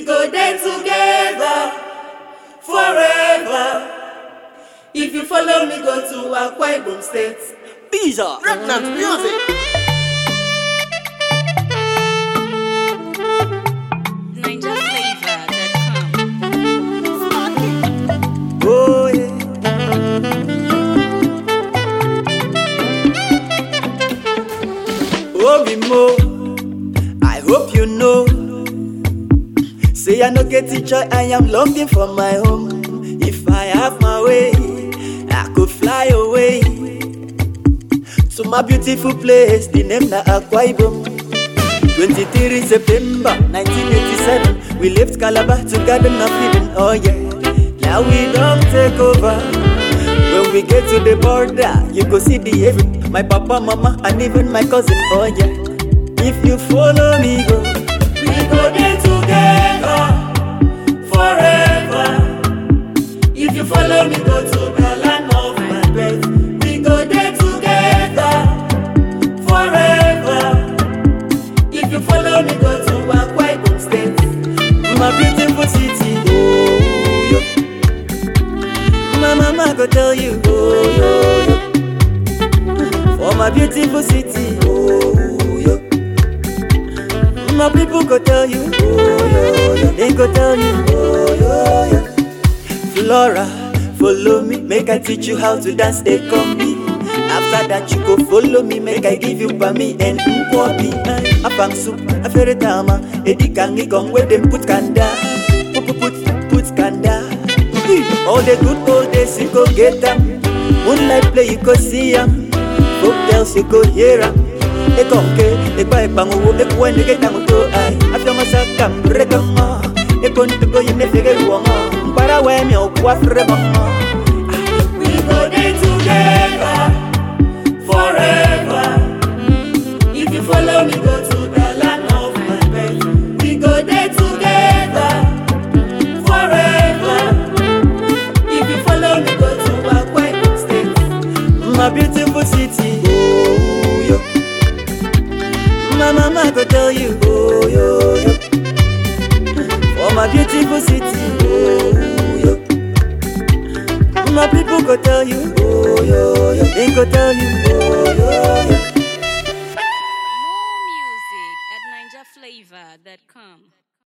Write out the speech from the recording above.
go there together forever. If you follow me, go to Akwa Ibom State. Visa, Remnant Music. NinjaFlavor.com. Oh, yeah. Obi Mo, I hope you know. Say I no get teacher, I am longing for my home. If I have my way, I could fly away to my beautiful place. The name na Akwa Ibom. 23 September 1987, we left Calabar to Garden of Eden. Oh yeah, now we don't take over. When we get to the border, you go see the heaven. My papa, mama, and even my cousin. Oh yeah, if you follow me, go. We go there together forever. If you follow me, go to the land of my birth. We go there together forever. If you follow me, go to Akwa Ibom State. My beautiful city, oh yo. My mama go tell you, oh yo yo. For my beautiful city, oh yo. My people go tell you, oh yo yo. They go tell you, oh yo yo. Flora, follow me, make I teach you how to dance a combi. After that, you go follow me, make I give you bami and nkwobi. Afang soup, afere tama, edi kangi kong where them put kanda, put put put put kanda. All the good old days you go get them. Moonlight play you go see them. Folk tales you go hear them. Ekonke, ekpa ekpangu, ekwende ketanguto ay. After masaka mrekama, ekontuko yimefege ruama. Para wemi okwa frebama. We go there together forever. If you follow me, go to the land of my birth. We go there together forever. If you follow me, go to Akwa Ibom State. My beautiful city, oh yo. My mama go tell you, oh yo yo. For my beautiful city, oh yo. My people go tell you, oh yo yo. They go tell you, oh yo yo.